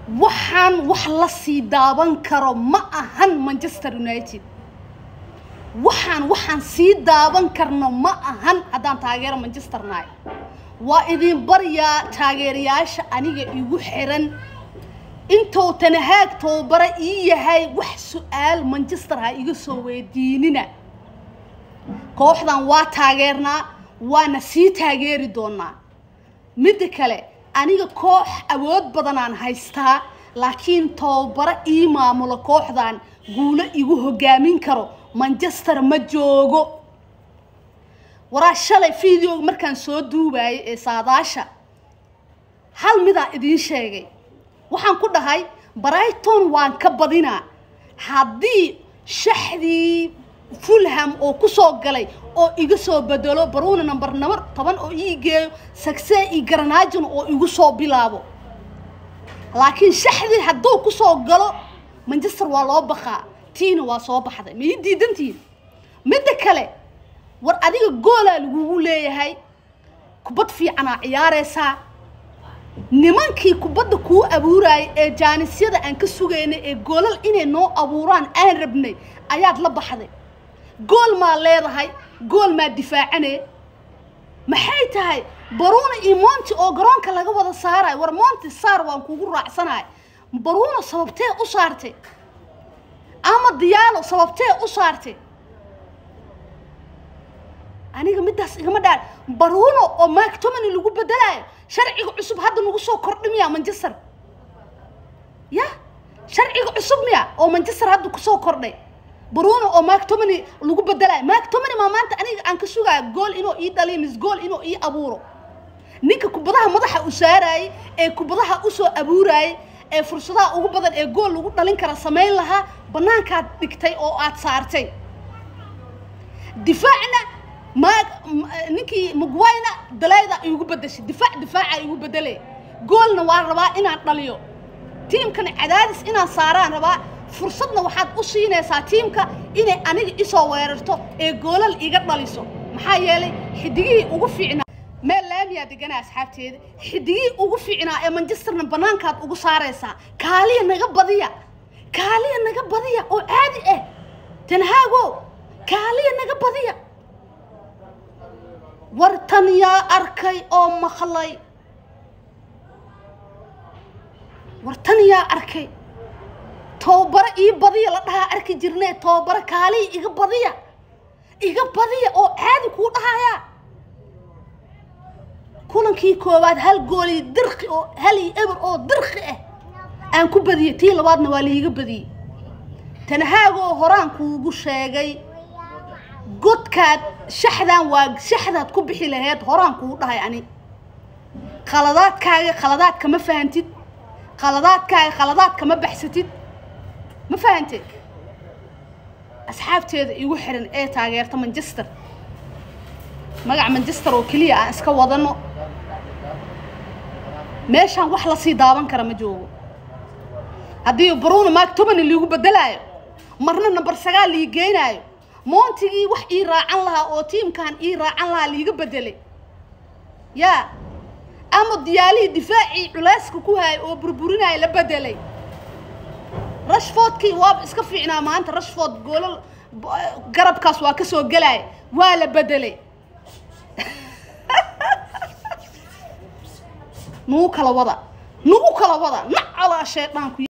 waxaan wax la sii daaban karo ma ahan manchester united waxaan waxaan sii daaban karno ma ahan haddaan taageero manchester nahay waa idin baryaa taageerayaasha aniga igu xiran intuu tanahaag tababara ii yahay wax su-aal manchester ha iga soo weydiinina kooxdan waa taageernaa waana sii taageeri doonaa midda kale aniga koox awood badanaan haystaa laakiin tababaro ii maamulo kooxdan guulo igu hogaamin karo manchester ma joogo waraa shalay videoga markaan soo duubayay ee saadaasha hal midaa idiin sheegay waxaan ku dhahay brighton waan ka badinaa haddii shaxdii fulham oo kusoo galay oo iga soo bedelo baruna number number toban oo ii geeyo sagsee iyo garanaajin oo igu soo bilaabo laakiin shaxdii hadduu kusoo galo manchester waa loo baqaa tiina waa soo baxday ma ii diidantihin midda kale war adiga goolaa lagugu leeyahay kubad fiicanaa ciyaaraysaa nimankii kubadda kuu abuurayay ee jaanisyada aan ka sugaynay ee goolal inay noo abuuraan aan rabnay ayaad la baxday gool maa leedahay gool maa difaacane maxay tahay baruuna iyo monti oo garoonka laga wada saarayo war monti saar waan kugu raacsanahay baruuna sababtee u saartay ama diyaalo sababtee u saartay aniga middaas igama dhaan baruuno oo mactomany lagu bedelayo sharciga cusub hadda nagu soo kordhimiya manchester ya sharciga cusub miya oo manchester hadda kusoo kordhay baruuno oo mactomany lagu bedelayo mactomany maa maanta aniga aan ka sugaayo gool inuu ii dhaliyo mis gool inuu ii abuuro ninka kubadaha madaxa u saarayay ee kubadaha usoo abuurayay ee fursadaha ugu badan ee gool lagu dhalin kara samayn lahaa banaankaad dhigtay oo aad saartay difaacna ma ninkii mugwayna dalayda igu bedeshay difaac difaaca igu bedelay goolna waa rabaa inaan dhaliyo tiimkana cadaadis inaan saaraan rabaa fursadna waxaad u siinaysaa tiimka inay aniga isoo weerarto ee goolal iga dhaliso maxaa yeelay xidigihii ugu fiicnaa meel laamiyaa deganaa asxaabteeda xidigihii ugu fiicnaa ee manchesterna banaankaad ugu saaraysaa kaaliya naga badiya kaaliya naga badiya oo caadi ah tanhaago kaaliya naga badiya war tan yaa arkay oo maqlay war tan yaa arkay tababaro ii badiya la dhahaa arki jirnee tababaro kaaliya iga badiya iga badiya oo caadi kuu dhahayaa kulankii koowaad hal goolii dirqi oo hal iyo eber oo dirqi ah aan ku badiyey tii labaadna waa liiga badiyey tanahaagoo horaan kuugu sheegay godkaad shaxdan waa shaxdaad ku bixi laheyd horaan kuu dhahay ani khaladaadkaaga khaladaad kama fahantid khaladaadkaaga khaladaad kama baxsatid ma fahanteed asxaabteeda igu xiran ee taageerta manchester magaca manchester oo keliya aan iska wadano meeshaan wax lasii daaban kara ma joogo haddii bruno mactomany liigu bedelaayo marna number sagaal lii geynaayo moontigii wax ii raacan lahaa oo tiimkan ii raacan lahaa liiga bedelay yaa ama diyaalihii difaacii culeyska ku hayay oo burburinaya la bedelay rashfordkii waaba iska fiicnaa maanta rashford goolal garabkaas waa ka soo gelaya waa la bedelay nugu kala wada nugu kala wada nac alaa shaydaan ku